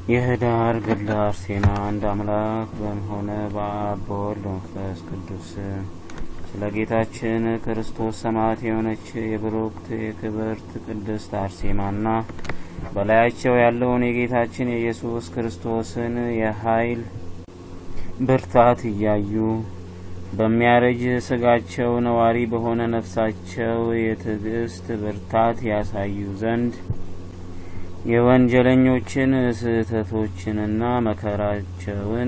የህዳር ገድለ አርሴማ አንድ አምላክ በሆነ በአብ በወልድ በመንፈስ ቅዱስ ስለ ጌታችን ክርስቶስ ሰማዕት የሆነች የብሩክት የክብርት ቅድስት አርሴማና በላያቸው ያለውን የጌታችን የኢየሱስ ክርስቶስን የኃይል ብርታት እያዩ በሚያረጅ ስጋቸው ነዋሪ በሆነ ነፍሳቸው የትዕግስት ብርታት ያሳዩ ዘንድ የወንጀለኞችን ስህተቶችንና መከራቸውን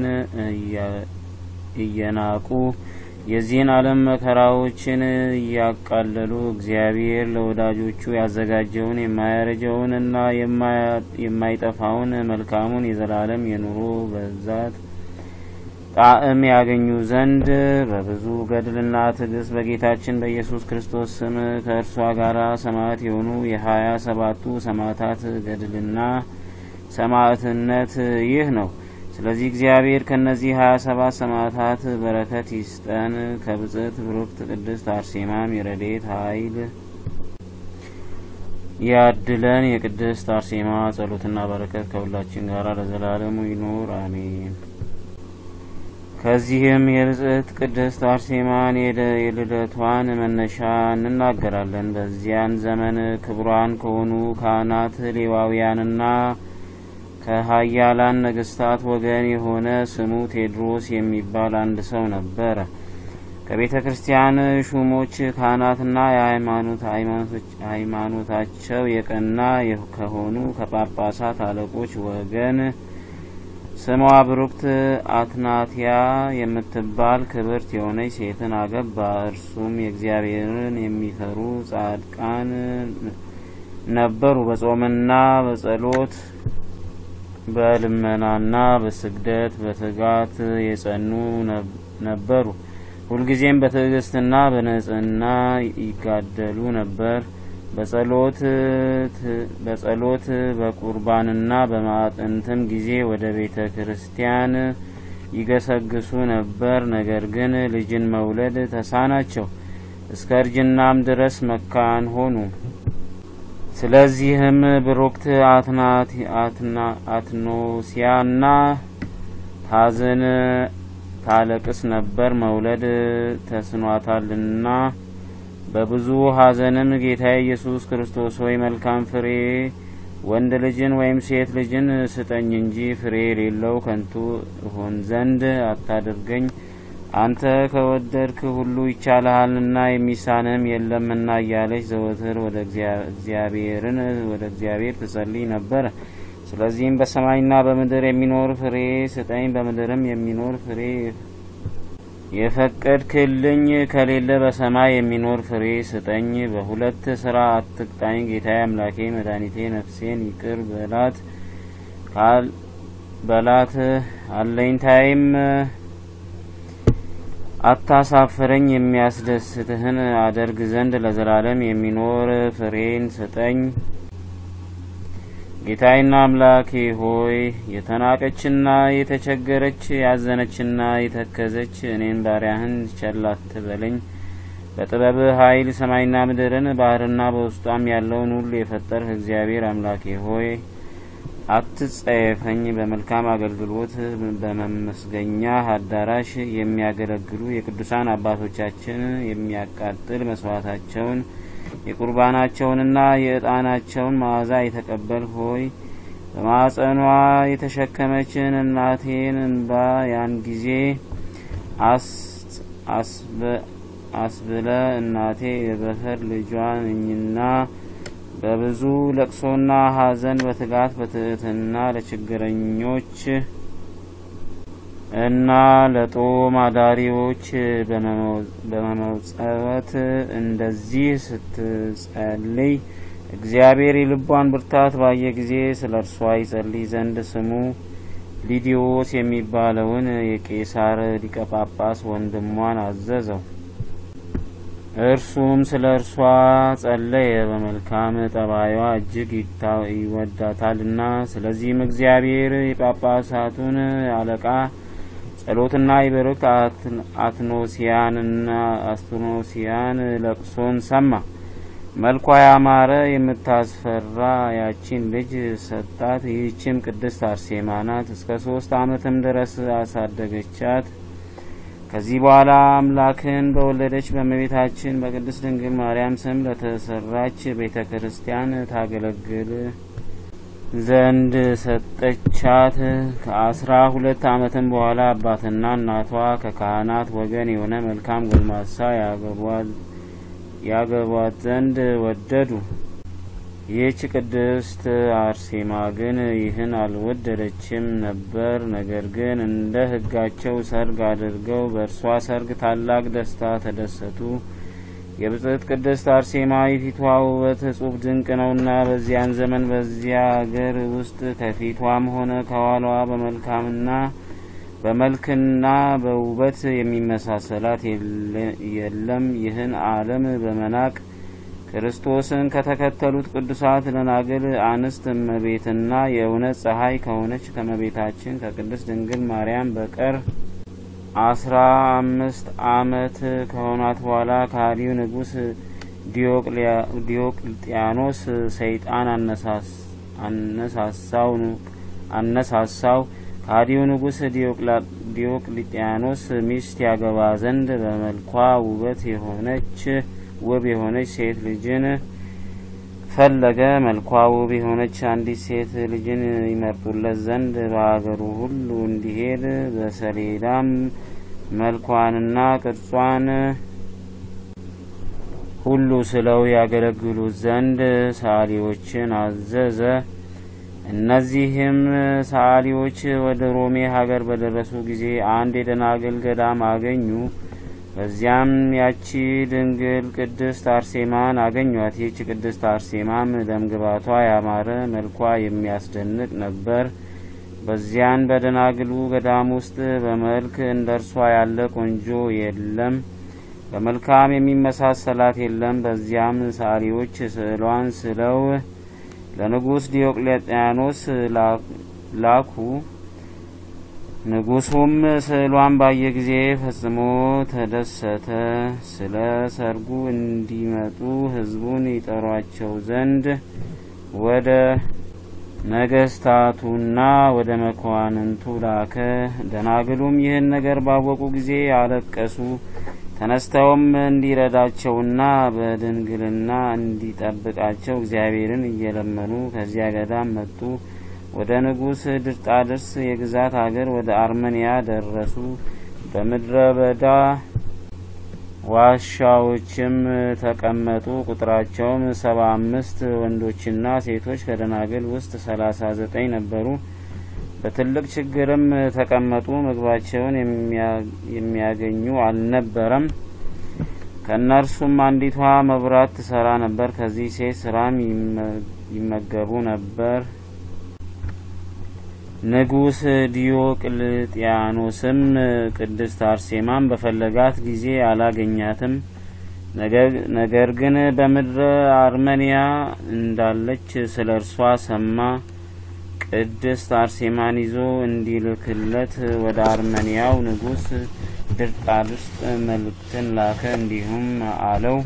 እየናቁ የዚህን ዓለም መከራዎችን እያቃለሉ እግዚአብሔር ለወዳጆቹ ያዘጋጀውን የማያረጀውንና የማይጠፋውን መልካሙን የዘላለም የኑሮ በዛት ጣዕም ያገኙ ዘንድ በብዙ ገድልና ትዕግስት በጌታችን በኢየሱስ ክርስቶስ ስም ከእርሷ ጋር ሰማዕት የሆኑ የሀያ ሰባቱ ሰማዕታት ገድልና ሰማዕትነት ይህ ነው። ስለዚህ እግዚአብሔር ከእነዚህ ሀያ ሰባት ሰማዕታት በረከት ይስጠን። ከብጽዕት ብሩክት ቅድስት አርሴማም የረድኤት ኃይል ያድለን። የቅድስት አርሴማ ጸሎትና በረከት ከሁላችን ጋር ለዘላለሙ ይኑር አሜን። ከዚህም የብጽዕት ቅድስት አርሴማን የልደቷን መነሻ እንናገራለን። በዚያን ዘመን ክቡራን ከሆኑ ካህናት ሌዋውያንና ከሀያላን ነገስታት ወገን የሆነ ስሙ ቴድሮስ የሚባል አንድ ሰው ነበረ። ከቤተ ክርስቲያን ሹሞች ካህናትና ሃይማኖታቸው የቀና ከሆኑ ከጳጳሳት አለቆች ወገን ስሟ ብሩክት አትናቲያ የምትባል ክብርት የሆነች ሴትን አገባ። እርሱም የእግዚአብሔርን የሚፈሩ ጻድቃን ነበሩ። በጾምና በጸሎት በልመናና በስግደት በትጋት የጸኑ ነበሩ። ሁልጊዜም በትዕግስትና በንጽህና ይጋደሉ ነበር። በጸሎት በቁርባንና በማዕጠንትም ጊዜ ወደ ቤተ ክርስቲያን ይገሰግሱ ነበር። ነገር ግን ልጅን መውለድ ተሳናቸው። እስከ እርጅናም ድረስ መካን ሆኑ። ስለዚህም ብሩክት አትኖሲያና ታዝን ታለቅስ ነበር፣ መውለድ ተስኗታልና። በብዙ ሐዘንም ጌታ ኢየሱስ ክርስቶስ ሆይ መልካም ፍሬ ወንድ ልጅን ወይም ሴት ልጅን ስጠኝ እንጂ ፍሬ የሌለው ከንቱ እሆን ዘንድ አታድርገኝ። አንተ ከወደድክ ሁሉ ይቻልሃልና የሚሳንህም የለምና እያለች ዘወትር ወደ እግዚአብሔርን ወደ እግዚአብሔር ትጸልይ ነበር። ስለዚህም በሰማይና በምድር የሚኖር ፍሬ ስጠኝ፣ በምድርም የሚኖር ፍሬ የፈቀድክልኝ ከሌለ በሰማይ የሚኖር ፍሬ ስጠኝ። በሁለት ስራ አትቅጣኝ ጌታዬ አምላኬ መድኃኒቴ፣ ነፍሴን ይቅር በላት በላት አለኝታይም አታሳፍረኝ። የሚያስደስትህን አደርግ ዘንድ ለዘላለም የሚኖር ፍሬን ስጠኝ። ጌታዬና አምላኬ ሆይ የተናቀችና የተቸገረች ያዘነችና የተከዘች እኔን ባሪያህን ቸል አትበለኝ። በጥበብህ ኃይል ሰማይና ምድርን ባህርና በውስጧም ያለውን ሁሉ የፈጠርህ እግዚአብሔር አምላኬ ሆይ አትጸየፈኝ። በመልካም አገልግሎት በመመስገኛ አዳራሽ የሚያገለግሉ የቅዱሳን አባቶቻችን የሚያቃጥል መስዋዕታቸውን የቁርባናቸውንና የዕጣናቸውን መዓዛ የተቀበል ሆይ በማጸኗ የተሸከመችን እናቴን እንባ ያን ጊዜ አስብለ እናቴ የበኩር ልጇ ነኝና በብዙ ለቅሶና ሐዘን በትጋት በትህትና ለችግረኞች እና ለጦም አዳሪዎች በመመጸወት እንደዚህ ስትጸልይ እግዚአብሔር የልቧን ብርታት ባየ ጊዜ ስለ እርሷ ይጸልይ ዘንድ ስሙ ሊዲዮስ የሚባለውን የቄሳር ሊቀ ጳጳስ ወንድሟን አዘዘው። እርሱም ስለ እርሷ ጸለየ፣ በመልካም ጠባዩዋ እጅግ ይወዳታልና። ስለዚህም እግዚአብሔር የጳጳሳቱን አለቃ ጸሎትና የብሩክት አትኖሲያንና አስትኖሲያን ለቅሶን ሰማ። መልኳ ያማረ የምታስፈራ ያቺን ልጅ ሰጣት። ይህችም ቅድስት አርሴማ ናት። እስከ ሶስት ዓመትም ድረስ አሳደገቻት። ከዚህ በኋላ አምላክን በወለደች በእመቤታችን በቅድስት ድንግል ማርያም ስም ለተሰራች ቤተ ክርስቲያን ታገለግል ዘንድ ሰጠቻት። ከአስራ ሁለት ዓመትም በኋላ አባትና እናቷ ከካህናት ወገን የሆነ መልካም ጎልማሳ ያገቧት ዘንድ ወደዱ። ይህች ቅድስት አርሴማ ግን ይህን አልወደደችም ነበር። ነገር ግን እንደ ሕጋቸው ሰርግ አድርገው በእርሷ ሰርግ ታላቅ ደስታ ተደሰቱ። የብጽዕት ቅድስት አርሴማ የፊቷ ውበት እጹብ ድንቅ ነውና በዚያን ዘመን በዚያ አገር ውስጥ ከፊቷም ሆነ ከኋላዋ በመልካምና በመልክና በውበት የሚመሳሰላት የለም። ይህን ዓለም በመናቅ ክርስቶስን ከተከተሉት ቅዱሳት ደናግል አንስት እመቤትና የእውነት ፀሐይ ከሆነች ከእመቤታችን ከቅድስት ድንግል ማርያም በቀር አስራ አምስት ዓመት ከሆኗት በኋላ ከሃዲው ንጉሥ ዲዮቅልጥያኖስ ሰይጣን አነሳሳው አነሳሳው ከሃዲው ንጉሥ ዲዮቅልጥያኖስ ሚስት ያገባ ዘንድ በመልኳ ውበት የሆነች ውብ የሆነች ሴት ልጅን ፈለገ። መልኳ ውብ የሆነች አንዲት ሴት ልጅን ይመርጡለት ዘንድ በሀገሩ ሁሉ እንዲሄድ በሰሌዳም መልኳንና ቅርጿን ሁሉ ስለው ያገለግሉት ዘንድ ሰዓሊዎችን አዘዘ። እነዚህም ሰዓሊዎች ወደ ሮሜ ሀገር በደረሱ ጊዜ አንድ የደናግል ገዳም አገኙ። በዚያም ያቺ ድንግል ቅድስት አርሴማን አገኟት። ይህች ቅድስት አርሴማም ደምግባቷ ያማረ መልኳ የሚያስደንቅ ነበር። በዚያን በደናግሉ ገዳም ውስጥ በመልክ እንደ እርሷ ያለ ቆንጆ የለም፣ በመልካም የሚመሳሰላት የለም። በዚያም ሰዓሊዎች ስዕሏን ስለው ለንጉሥ ዲዮቅልጥያኖስ ላኩ። ንጉሱም ስዕሏን ባየ ጊዜ ፈጽሞ ተደሰተ። ስለ ሰርጉ እንዲመጡ ሕዝቡን ይጠሯቸው ዘንድ ወደ ነገስታቱና ወደ መኳንንቱ ላከ። ደናግሉም ይህን ነገር ባወቁ ጊዜ አለቀሱ። ተነስተውም እንዲረዳቸውና በድንግልና እንዲጠብቃቸው እግዚአብሔርን እየለመኑ ከዚያ ገዳም መጡ። ወደ ንጉሥ ድርጣድርስ የግዛት አገር ወደ አርመንያ ደረሱ። በምድረ በዳ ዋሻዎችም ተቀመጡ። ቁጥራቸውም ሰባ አምስት ወንዶችና ሴቶች ከደናግል ውስጥ ሰላሳ ዘጠኝ ነበሩ። በትልቅ ችግርም ተቀመጡ። ምግባቸውን የሚያገኙ አልነበረም። ከእነርሱም አንዲቷ መብራት ትሰራ ነበር። ከዚህ ሴት ስራም ይመገቡ ነበር። ንጉሥ ዲዮቅልጥያኖስም ቅድስት አርሴማን በፈለጋት ጊዜ አላገኛትም። ነገር ግን በምድረ አርመንያ እንዳለች ስለ እርሷ ሰማ። ቅድስት አርሴማን ይዞ እንዲልክለት ወደ አርመንያው ንጉሥ ድርጣድስ መልእክትን ላከ። እንዲሁም አለው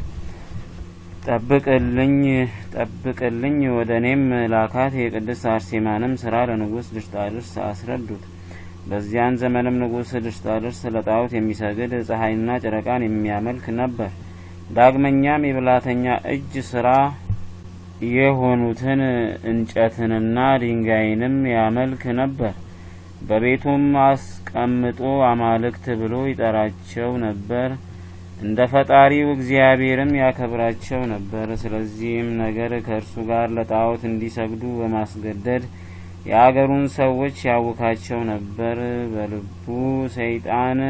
ጠብቅልኝ ጠብቅልኝ ወደ እኔም ላካት። የቅድስት አርሴማንም ስራ ለንጉሥ ድርጣድስ አስረዱት። በዚያን ዘመንም ንጉሥ ድርጣድስ ለጣዖት የሚሰግድ ፀሐይና ጨረቃን የሚያመልክ ነበር። ዳግመኛም የብላተኛ እጅ ስራ የሆኑትን እንጨትንና ድንጋይንም ያመልክ ነበር። በቤቱም አስቀምጦ አማልክት ብሎ ይጠራቸው ነበር። እንደ ፈጣሪው እግዚአብሔርም ያከብራቸው ነበር። ስለዚህም ነገር ከእርሱ ጋር ለጣዖት እንዲሰግዱ በማስገደድ የአገሩን ሰዎች ያውካቸው ነበር። በልቡ ሰይጣን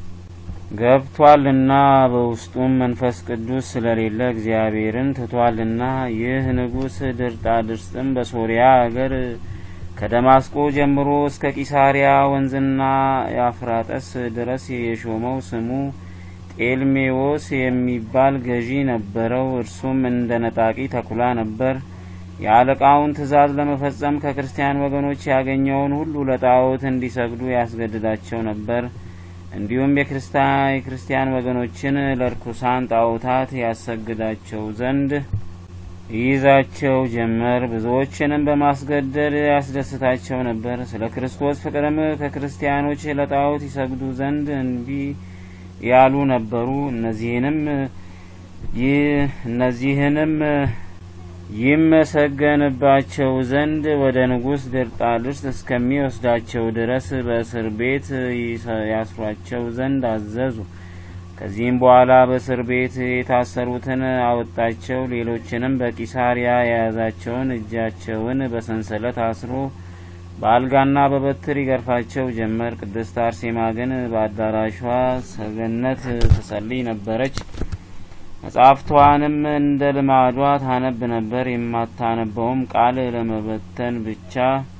ገብቷልና በውስጡም መንፈስ ቅዱስ ስለሌለ እግዚአብሔርን ትቷልና። ይህ ንጉሥ ድርጣድርስም በሶሪያ አገር ከደማስቆ ጀምሮ እስከ ቂሳሪያ ወንዝና የአፍራጠስ ድረስ የሾመው ስሙ ጤልሜዎስ የሚባል ገዢ ነበረው። እርሱም እንደ ነጣቂ ተኩላ ነበር። የአለቃውን ትእዛዝ ለመፈጸም ከክርስቲያን ወገኖች ያገኘውን ሁሉ ለጣዖት እንዲሰግዱ ያስገድዳቸው ነበር። እንዲሁም የክርስቲያን ወገኖችን ለርኩሳን ጣዖታት ያሰግዳቸው ዘንድ ይይዛቸው ጀመር። ብዙዎችንም በማስገደድ ያስደስታቸው ነበር። ስለ ክርስቶስ ፍቅርም ከክርስቲያኖች ለጣዖት ይሰግዱ ዘንድ እንቢ ያሉ ነበሩ። እነዚህንም እነዚህንም ይመሰገንባቸው ዘንድ ወደ ንጉሥ ድርጣድስ እስከሚወስዳቸው ድረስ በእስር ቤት ያስሯቸው ዘንድ አዘዙ። ከዚህም በኋላ በእስር ቤት የታሰሩትን አወጣቸው። ሌሎችንም በቂሳሪያ የያዛቸውን እጃቸውን በሰንሰለት አስሮ በአልጋና በበትር ይገርፋቸው ጀመር። ቅድስት አርሴማ ግን በአዳራሿ ሰገነት ትጸልይ ነበረች። መጽሐፍቷንም እንደ ልማዷ ታነብ ነበር። የማታነበውም ቃል ለመበተን ብቻ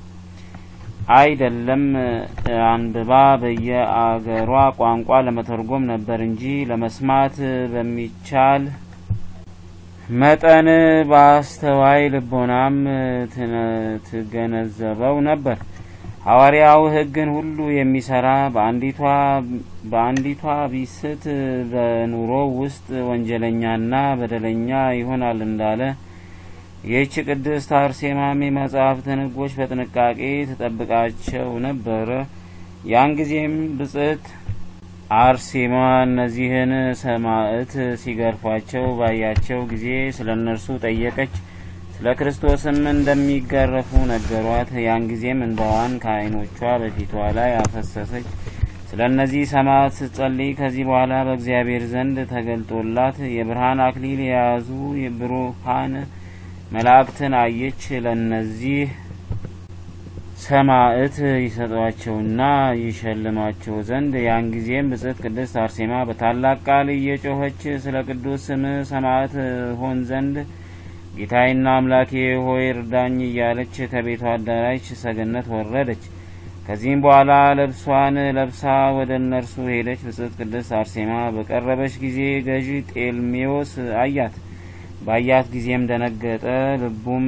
አይደለም፣ አንብባ በየአገሯ ቋንቋ ለመተርጎም ነበር እንጂ ለመስማት በሚቻል መጠን በአስተዋይ ልቦናም ትገነዘበው ነበር። ሐዋርያው ሕግን ሁሉ የሚሰራ በአንዲቷ ቢስት በኑሮ ውስጥ ወንጀለኛና በደለኛ ይሆናል እንዳለ ይህች ቅድስት አርሴማም የመጽሐፍትን ሕጎች በጥንቃቄ ትጠብቃቸው ነበረ። ያን ጊዜም ብጽዕት አርሴማ እነዚህን ሰማዕት ሲገርፏቸው ባያቸው ጊዜ ስለ እነርሱ ጠየቀች። ስለ ክርስቶስም እንደሚገረፉ ነገሯት። ያን ጊዜም እንባዋን ከዓይኖቿ በፊቷ ላይ አፈሰሰች። ስለ እነዚህ ሰማዕት ስትጸልይ ከዚህ በኋላ በእግዚአብሔር ዘንድ ተገልጦላት የብርሃን አክሊል የያዙ የብሩሃን መላእክትን አየች። ለእነዚህ ሰማዕት ይሰጧቸውና ይሸልማቸው ዘንድ ያን ጊዜም ብጽዕት ቅድስት አርሴማ በታላቅ ቃል እየጮኸች ስለ ቅዱስ ስም ሰማዕት ሆን ዘንድ ጌታዬና አምላኬ ሆይ እርዳኝ እያለች ከቤቷ አዳራሽ ሰገነት ወረደች። ከዚህም በኋላ ልብሷን ለብሳ ወደ እነርሱ ሄደች። ብጽዕት ቅድስት አርሴማ በቀረበች ጊዜ ገዢ ጤልሜዎስ አያት። ባያት ጊዜም ደነገጠ፣ ልቡም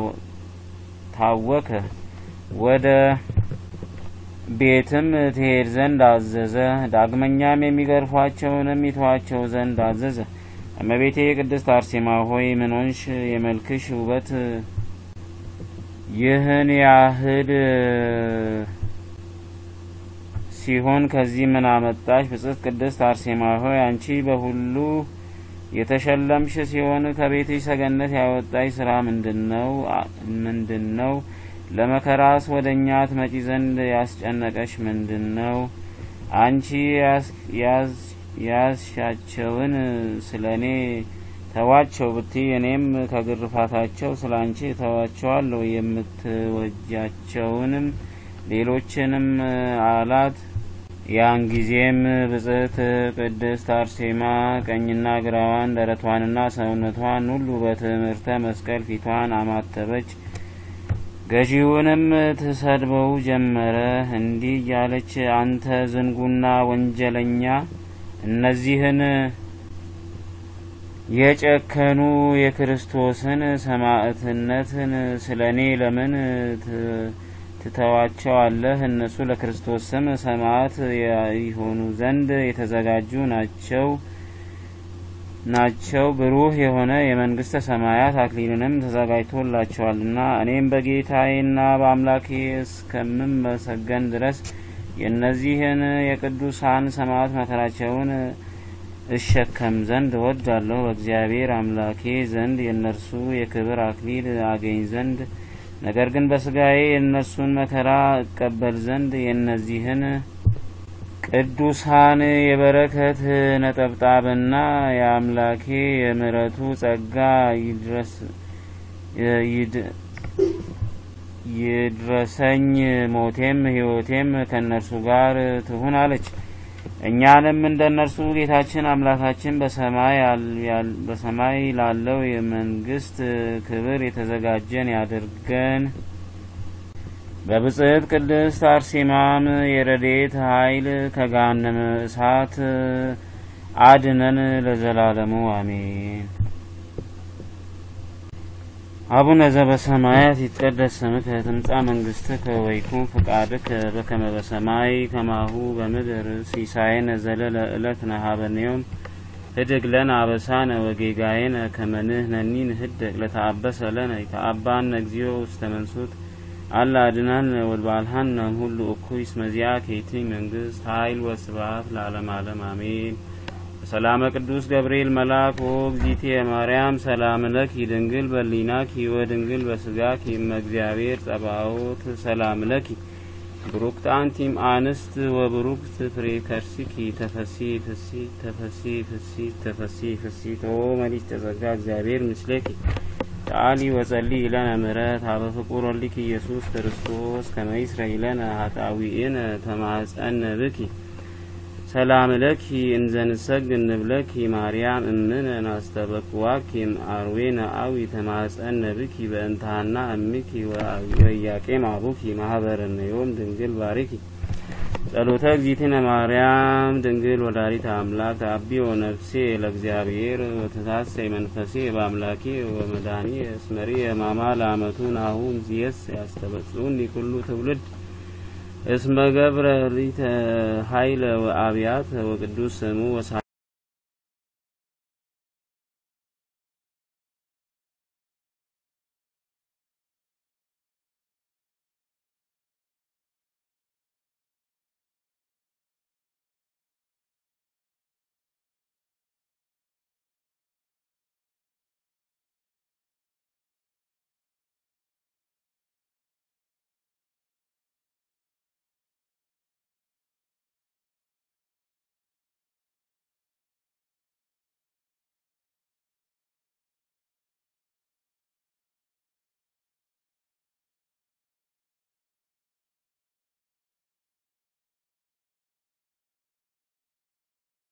ታወከ። ወደ ቤትም ትሄድ ዘንድ አዘዘ። ዳግመኛም የሚገርፏቸውንም ይተዋቸው ዘንድ አዘዘ። እመቤቴ ቅድስት አርሴማ ሆይ ምን ሆንሽ? የመልክሽ ውበት ይህን ያህል ሲሆን ከዚህ ምን አመጣሽ? ብጽዕት ቅድስት አርሴማ ሆይ አንቺ በሁሉ የተሸለምሽ ሲሆን ከቤትሽ ሰገነት ያወጣሽ ስራ ምንድን ነው? ምንድን ነው? ለመከራስ ወደ እኛ ትመጪ ዘንድ ያስጨነቀሽ ምንድን ነው? አንቺ ያዝሻቸውን ስለ እኔ ተዋቸው ብትይ እኔም ከግርፋታቸው ስለ አንቺ ተዋቸዋለሁ። የምትወጃቸውንም ሌሎችንም አላት። ያን ጊዜም ብጽዕት ቅድስት አርሴማ ቀኝና ግራዋን ደረቷንና ሰውነቷን ሁሉ በትምህርተ መስቀል ፊቷን አማተበች። ገዢውንም ትሰድበው ጀመረ። እንዲህ እያለች አንተ ዝንጉና ወንጀለኛ እነዚህን የጨከኑ የክርስቶስን ሰማዕትነትን ስለ እኔ ለምን ትተዋቸዋለህ? እነሱ ለክርስቶስ ስም ሰማዕት ይሆኑ ዘንድ የተዘጋጁ ናቸው ናቸው ብሩህ የሆነ የመንግስተ ሰማያት አክሊልንም ተዘጋጅቶላቸዋልና እኔም በጌታዬና በአምላኬ እስከምመሰገን ድረስ የእነዚህን የቅዱሳን ሰማዕት መከራቸውን እሸከም ዘንድ እወዳለሁ። በእግዚአብሔር አምላኬ ዘንድ የእነርሱ የክብር አክሊል አገኝ ዘንድ ነገር ግን በስጋዬ የእነርሱን መከራ እቀበል ዘንድ የእነዚህን ቅዱሳን የበረከት ነጠብጣብና የአምላኬ የምሕረቱ ጸጋ ይድረሰኝ። ሞቴም ሕይወቴም ከእነርሱ ጋር ትሁን አለች። እኛንም እንደ እነርሱ ጌታችን አምላካችን በሰማይ ላለው የመንግስት ክብር የተዘጋጀን ያድርገን። በብጽዕት ቅድስት አርሴማም የረድኤት ኃይል ከገሃነመ እሳት አድነን ለዘላለሙ አሜን። አቡነ ዘበሰማያት ይትቀደስ ስምከ ትምጻእ መንግስትከ ወይኩን ፈቃድከ በከመ በሰማይ ከማሁ በምድር ሲሳየነ ዘለለ ዕለትነ ሀበነ ዮም ህድግ ለነ አበሳነ ወጌጋየነ ከመ ንሕነኒ ንህደግ ለተአበሰ ለነ ይተአባነ እግዚኦ ውስተ መንሱት አላ አድኅናነ ወልባልሃነ እምሁሉ እኩይ እስመ ዚአከ ይእቲ መንግስት ኃይል ወስብሐት ለዓለመ ዓለም አሜን። በሰላመ ቅዱስ ገብርኤል መልአክ ኦ እግዝእትየ ማርያም ሰላም ለኪ ድንግል በሊናኪ ወድንግል በስጋኪ እመ እግዚአብሔር ጸባኦት ሰላም ለኪ ብሩክት አንቲም አንስት ወብሩክት ፍሬ ከርሲኪ ተፈሲ ፍሲ ተፈሲ ፍሲ ተፈሲ ፍሲ ኦ መሊት ተጸጋ እግዚአብሔር ምስሌኪ ሰአሊ ወጸሊ ለነ ምሕረት ሀበ ፍቁር ወልድኪ ኢየሱስ ክርስቶስ ከመ ይስረይ ለነ ኃጣውኢነ ተማጸነ ብኪ ሰላም ለኪ እንዘ ንሰግድ ንብለኪ ማርያም እምነ ናስተበቅዋኪ አርዌነ አዊ ተማጸነ ብኪ በእንታና እምኪ ወኢያቄም አቡኪ ማህበረነ ዮም ድንግል ባሪኪ ጸሎተ እግዚእትነ ማርያም ድንግል ወላዲተ አምላክ ተአቢዮ ነፍሴ ለእግዚአብሔር ወተሳሰይ መንፈሴ በአምላኬ ወመድኃኒ እስመሪ የማማ ለአመቱ ናሁ እምዝየስ ያስተበጽኡኒ ኩሉ ትውልድ እስመ ገብረ ሊተ ኃይለ ወአብያት ወቅዱስ ስሙ ወሳ